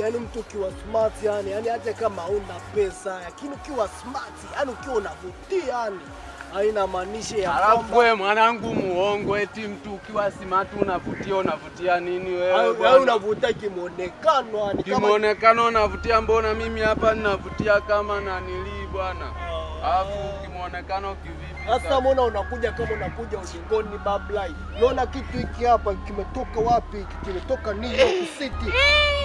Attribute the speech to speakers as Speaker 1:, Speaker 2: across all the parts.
Speaker 1: yani mtu ukiwa smart yani, yani hata kama hauna pesa, lakini ukiwa smart yani ukiwa unavutia yani, haina maanisha ya
Speaker 2: Alafu
Speaker 1: kwamba
Speaker 2: wewe mwanangu muongo, eti mtu ukiwa simatu unavutia, unavutia nini wewe
Speaker 1: yani
Speaker 2: bwana?
Speaker 1: unavutia kimuonekano yani kama
Speaker 2: Kimuonekano unavutia, mbona mimi hapa ninavutia kama nanilii bwana? Alafu kimuonekano kivipi?
Speaker 1: Sasa mbona unakuja kama unakuja ulingoni bablai? Unaona kitu hiki hapa kimetoka wapi? Hiki Kimetoka New York City.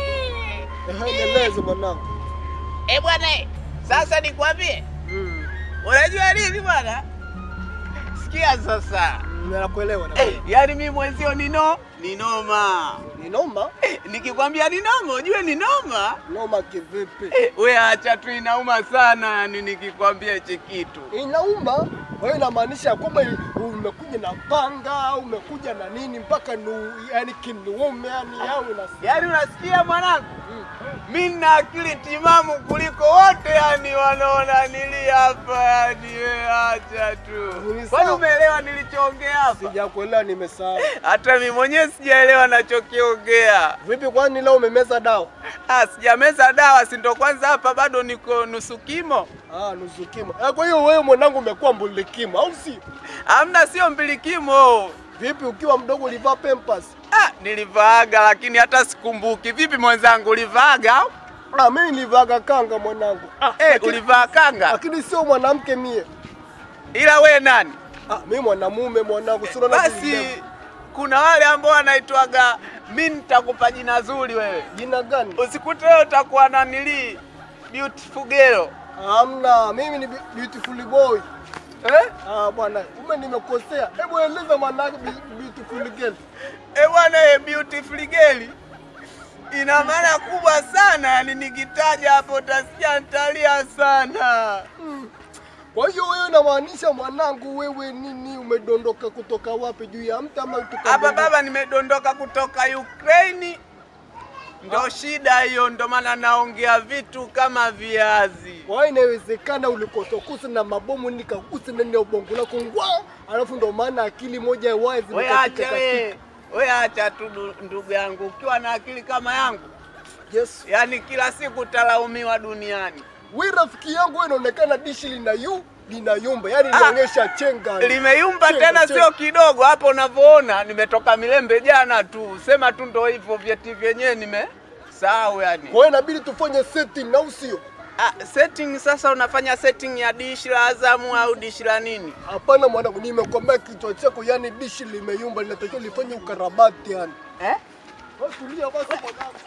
Speaker 1: Ehe, nieleze mwanangu.
Speaker 3: Eh bwana, eh, sasa nikwambie,
Speaker 1: Mm.
Speaker 3: unajua nini bwana? Sikia sasa,
Speaker 1: Mm, Nakuelewa na
Speaker 3: eh, yaani mimi mwenzio nino ni noma.
Speaker 1: ni noma,
Speaker 3: Eh, nikikwambia ni noma, ujue ni noma.
Speaker 1: noma kivipi?
Speaker 3: Eh, we acha tu, inauma sana yani nikikwambia hichi kitu.
Speaker 1: Inauma. Wewe inamaanisha kwamba umekuja na panga, umekuja na nini mpaka nu, yani kinuume yani yao unasikia.
Speaker 3: Yaani unasikia mwanangu, mi nina akili timamu kuliko wote yani wanaona nili hapa yani, we acha tu.
Speaker 1: Ni
Speaker 3: Kwani
Speaker 1: sawa.
Speaker 3: umeelewa nilichoongea hapa?
Speaker 1: Sijakuelewa, nimesahau.
Speaker 3: Hata mimi mwenyewe sijaelewa nachokiongea.
Speaker 1: Vipi, kwani leo umemeza dawa?
Speaker 3: Ah, sijameza dawa, si ndo kwanza hapa bado niko nusu kimo.
Speaker 1: Ah, nusu kimo. Eh, kwa hiyo wewe mwanangu umekuwa mbulikimo au si?
Speaker 3: Amna, sio mbilikimo.
Speaker 1: Vipi ukiwa mdogo ulivaa pampers?
Speaker 3: Ah, nilivaaga lakini hata sikumbuki. Vipi mwenzangu, ulivaaga? au?
Speaker 1: Ah, mimi nilivaga kanga mwanangu. Ah,
Speaker 3: Eh,
Speaker 1: lakini-
Speaker 3: ulivaa kanga?
Speaker 1: lakini sio mwanamke mie.
Speaker 3: Ila we nani?
Speaker 1: Ah, mimi mwanamume mwanangu, si unaona
Speaker 3: Basi
Speaker 1: vile-
Speaker 3: kuna wale ambao wanaitwaga mi nitakupa jina zuri wewe,
Speaker 1: jina gani?
Speaker 3: usikute wewe utakuwa na nili beautiful girl
Speaker 1: Hamna, mimi ni be- beautiful boy.
Speaker 3: eh?
Speaker 1: Ah, bwana, ume nimekosea. Hebu eleza mwanangu be- beautiful girl.
Speaker 3: Eh bwana, eh, beautiful girl ina maana kubwa sana, yani nikitaja hapo utasikia nitalia sana.
Speaker 1: Kwa hiyo wewe unamaanisha mwanangu, wewe nini, umedondoka kutoka wapi? Juu ya mtu ama kutoka
Speaker 3: Hapa
Speaker 1: mbinguni?
Speaker 3: baba, nimedondoka kutoka Ukraine, ndo shida hiyo, ndo maana naongea vitu kama viazi.
Speaker 1: Kwa hiyo inawezekana ulikotokusa na mabomu nikakusa ndani ya ubongo lako ngwa, alafu ndo maana akili moja wazi
Speaker 3: We
Speaker 1: nikatika
Speaker 3: acha we, we acha tu du- ndugu yangu, ukiwa na akili kama yangu,
Speaker 1: katika. Yes.
Speaker 3: yani kila siku utalaumiwa duniani.
Speaker 1: Wewe rafiki yangu, wewe inaonekana dishi lina yu linayumba, yani
Speaker 3: Ah.
Speaker 1: inaonyesha chenga.
Speaker 3: Limeyumba
Speaker 1: Chenga,
Speaker 3: tena,
Speaker 1: chenga.
Speaker 3: sio kidogo. Hapo unavyoona nimetoka Milembe jana tu, sema tu ndo hivyo, vyeti vyenyewe nimesahau yani.
Speaker 1: Kwa hiyo inabidi tufanye setting au sio?
Speaker 3: Ah, setting sasa, unafanya setting ya dishi la Azamu au dishi la nini?
Speaker 1: Hapana mwanangu, nimekwambia kichwa chako, yani dishi limeyumba, linatakiwa lifanye ukarabati yani.
Speaker 3: Eh?
Speaker 1: Basi tulia basi mwanangu.